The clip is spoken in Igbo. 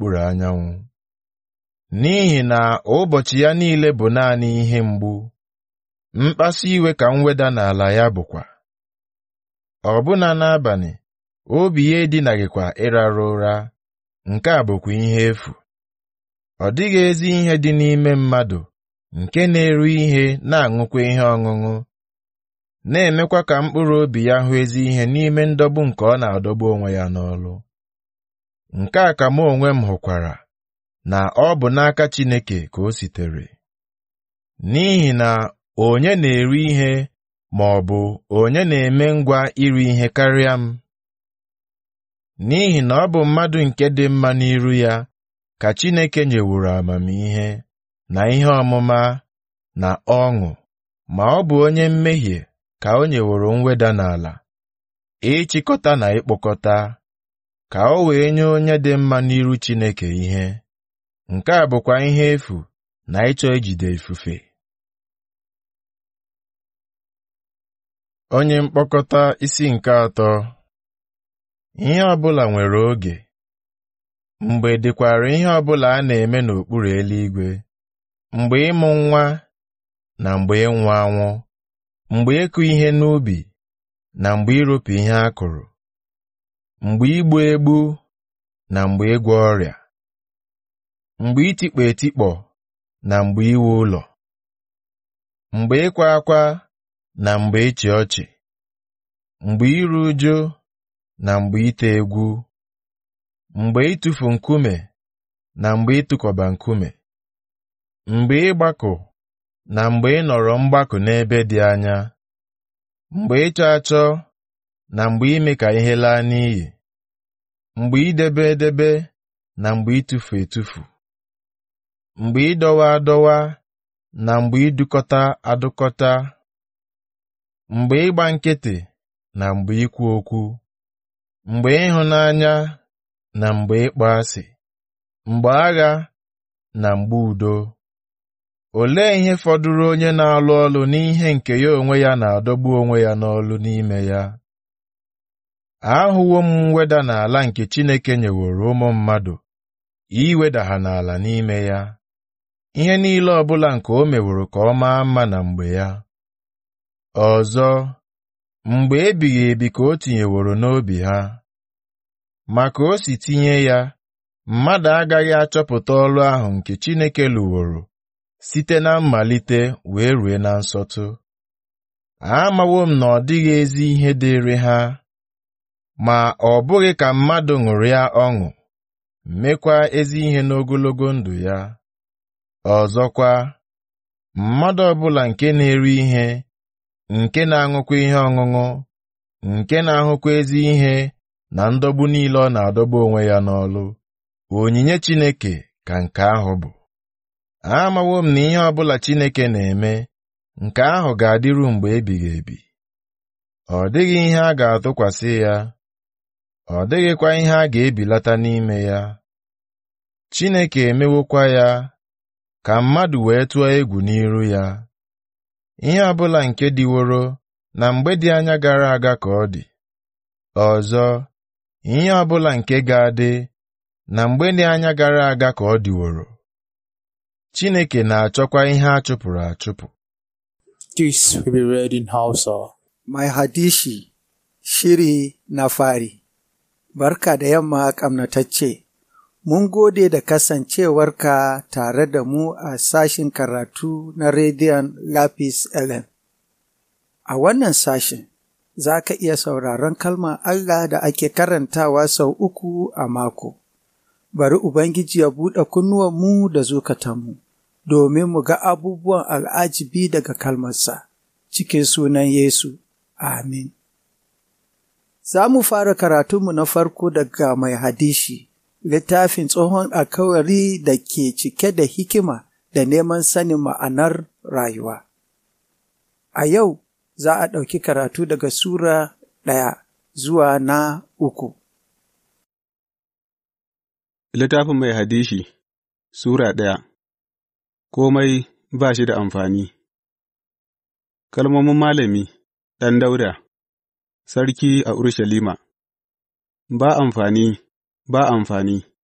n'okpuru anyanwụ n'ihi na ụbọchị ya niile bụ naanị ihe mgbu mkpasu iwe ka mweda n'ala ya bụkwa ọbụna n'abalị obi ya edinaghịkwa ịrara ụra nke a bụkwa ihe efu ọ dịghị ezi ihe dị n'ime mmadụ nke na-eru ihe na-aṅụkwa ihe ọṅụṅụ na-emekwa ka mkpụrụ obi ya hụ ezi ihe n'ime ndọgbu nke ọ na-adọgbu onwe ya n'ọlụ nke a ka mụ onwe m hụkwara na ọ bụ n'aka Chineke ka o sitere n'ihi na onye na-eri ihe ma ọ bụ onye na-eme ngwa iri ihe karịa m n'ihi na ọ bụ mmadụ nke dị mma n'iru ya ka Chineke nyewuru amamihe na ihe ọmụma na ọṅụ ma ọ bụ onye mmehie ka o nyeworo mweda n'ala ịchịkọta na ịkpọkọta ka o wee nye onye dị mma n'iru Chineke ihe nke a bụkwa ihe efu na ịchọ ijide ifufe onye mkpokọta isi nke atọ ihe ọbụla nwere oge mgbe dịkwara ihe ọbụla a na-eme n'okpuru eluigwe mgbe ịmụ nwa na mgbe ịnwụ anwụ mgbe ịkụ ihe n'ubi na mgbe iropu ihe a kụrụ mgbe igbu egbu na mgbe ịgwọ ọrịa mgbe itikpọ etikpọ na mgbe iwu ụlọ mgbe ịkwa akwa na mgbe ịchị ọchị mgbe iru uju na mgbe ite egwu mgbe ịtụfu nkume na mgbe ịtụkọba nkume mgbe ịgbakọ na mgbe ị nọrọ mgbakọ n'ebe dị anya mgbe ịchọ achọ na mgbe ime ka ihe laa n'iyi mgbe idebe edebe na mgbe ịtụfu etufu mgbe ịdọwa adọwa na mgbe idukọta adụkọta mgbe ịgba nkịtị na mgbe ikwu okwu mgbe ịhụnanya na mgbe ịkpọ asị mgbe agha na mgbe udo olee ihe fọdụrụ onye na-alụ ọlụ n'ihe nke ya onwe ya na-adọgbu onwe ya n'ọlụ n'ime ya ahụwo m mweda n'ala nke Chineke nyeworo ụmụ mmadụ iweda ha n'ala n'ime ya ihe niile ọbụla nke o meworo ka ọ maa mma na mgbe ya ọzọ mgbe ebighị ebi ka o tinyeworo n'obi ha ma ka o si tinye ya mmadụ agaghị achọpụta ọlụ ahụ nke Chineke lụworo site na mmalite wee rue na nsọtụ amawo m na ọ dịghị ezi ihe dịrị ha ma ọ bụghị ka mmadụ ṅụrịa ọṅụ mekwa ezi ihe n'ogologo ndụ ya ọzọkwa mmadụ ọbụla nke na-eri ihe nke na-aṅụkwa ihe ọṅụṅụ nke na-ahụkwa ezi ihe na ndọgbu niile ọ na-adọgbu onwe ya n'ọlụ onyinye Chineke ka nke ahụ bụ amawo m na ihe ọbụla Chineke na-eme nke ahụ ga-adịru mgbe ebighị ebi ọ dịghị ihe a ga-atụkwasị ya ọ dịghịkwa ihe a ga-ebilata n'ime ya Chineke emewokwa ya ka mmadụ wee tụọ egwu n'iru ya ihe ọbụla nke dịworo na mgbe dị anya gara aga ka ọ dị ọzọ ihe ọbụla nke ga-adị na mgbe dị anya gara aga ka ọ dịworo Chineke na-achọkwa ihe a chụpụrụ achụpụ This will be read in Hausa. Mai hadishi shiri na fari Barka da yamma ƙamnatacce, mun gode da kasancewarka tare da mu a sashin karatu na rediyon Lapis Ellen. A wannan sashin, za ka iya sauraron kalmar Allah da ake karantawa sau uku a mako. Bari Ubangiji ya buɗe kunnuwanmu da zukatanmu, domin mu ga abubuwan al'ajibi daga kalmarsa, cikin sunan Yesu. Amin. Za mu fara karatunmu na farko daga mai hadishi, littafin tsohon alkawari da ke cike da hikima da neman sanin ma'anar rayuwa. A yau za a ɗauki karatu daga Sura ɗaya zuwa na uku. Littafin mai hadishi Sura ɗaya Komai ba shi da amfani Kalmomin malami ɗan Dauda Sarki a Urushalima Ba amfani, ba amfani,